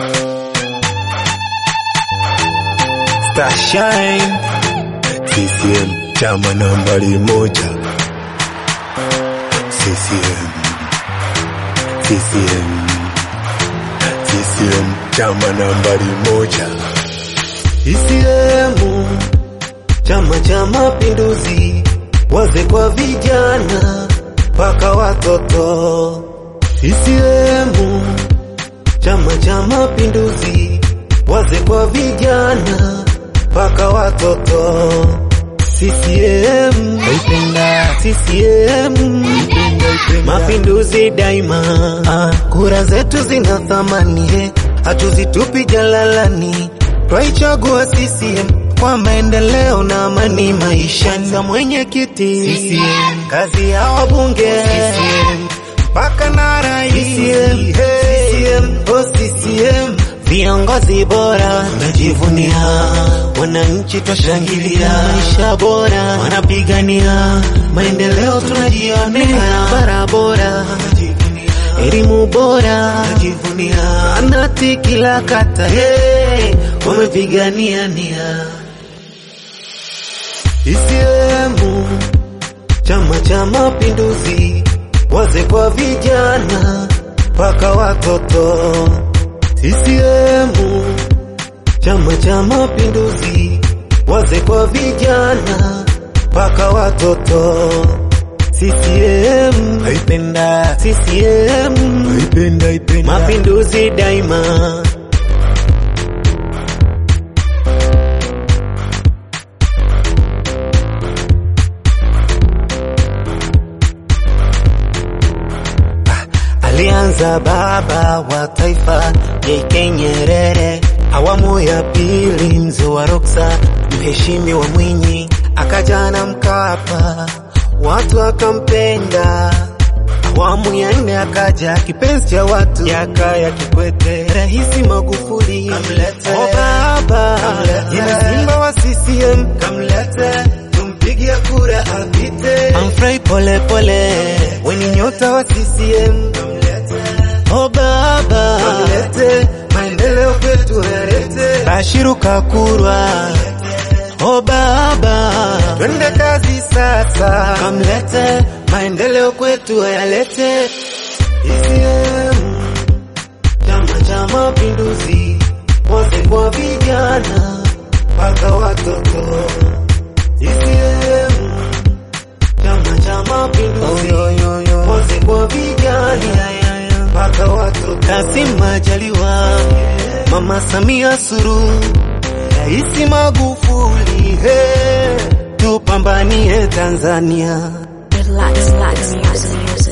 Starshine CCM chama nambari moja CCM CCM CCM chama nambari moja CCM Chama cha Mapinduzi, wazee kwa vijana mpaka watoto. CCM Chama cha Mapinduzi, wazee kwa vijana mpaka watoto. CCM naipenda, CCM naipenda, naipenda. Mapinduzi daima, ah, kura zetu zina thamani, eh, hatuzitupi jalalani, twaichagua CCM kwa maendeleo na amani maishani. Za mwenyekiti CCM, kazi ya wabunge CCM, mpaka na rais CCM, CCM, oh CCM, viongozi bora tunajivunia, wananchi twashangilia, maisha bora wanapigania, maendeleo tunajionea, barabara bora elimu bora najivunia, anati kila kata hey, wamepigania nia. CCM Chama cha Mapinduzi, wazee kwa vijana mpaka watoto. CCM Chama cha Mapinduzi, wazee kwa vijana mpaka watoto. CCM naipenda, CCM naipenda ipenda Mapinduzi daima. Alianza baba wa taifa JK Nyerere, awamu ya pili mzee wa Roksa, mheshimiwa Mwinyi, akaja na Mkapa, watu akampenda. Awamu ya nne akaja kipenzi cha watu, Jakaya Kikwete, Rais Magufuli kamlete, oh baba jina simba wa CCM kamlete, tumpigie kura apite, Humphrey pole pole, weni nyota wa CCM Oh baba kamlete, maendeleo kwetu yarete, Bashiru Kakurwa Oh baba twende kazi sasa, kamlete maendeleo kwetu yalete. CCM Chama cha Mapinduzi, wote kwa vijana mpaka watoto. CCM Chama cha Mapinduzi, wote kwa vijana mpaka watoto. Kassim Majaliwa, Mama Samia Suluhu, Rais Magufuli, hey, tupambanie Tanzania. Relax, relax, music, music.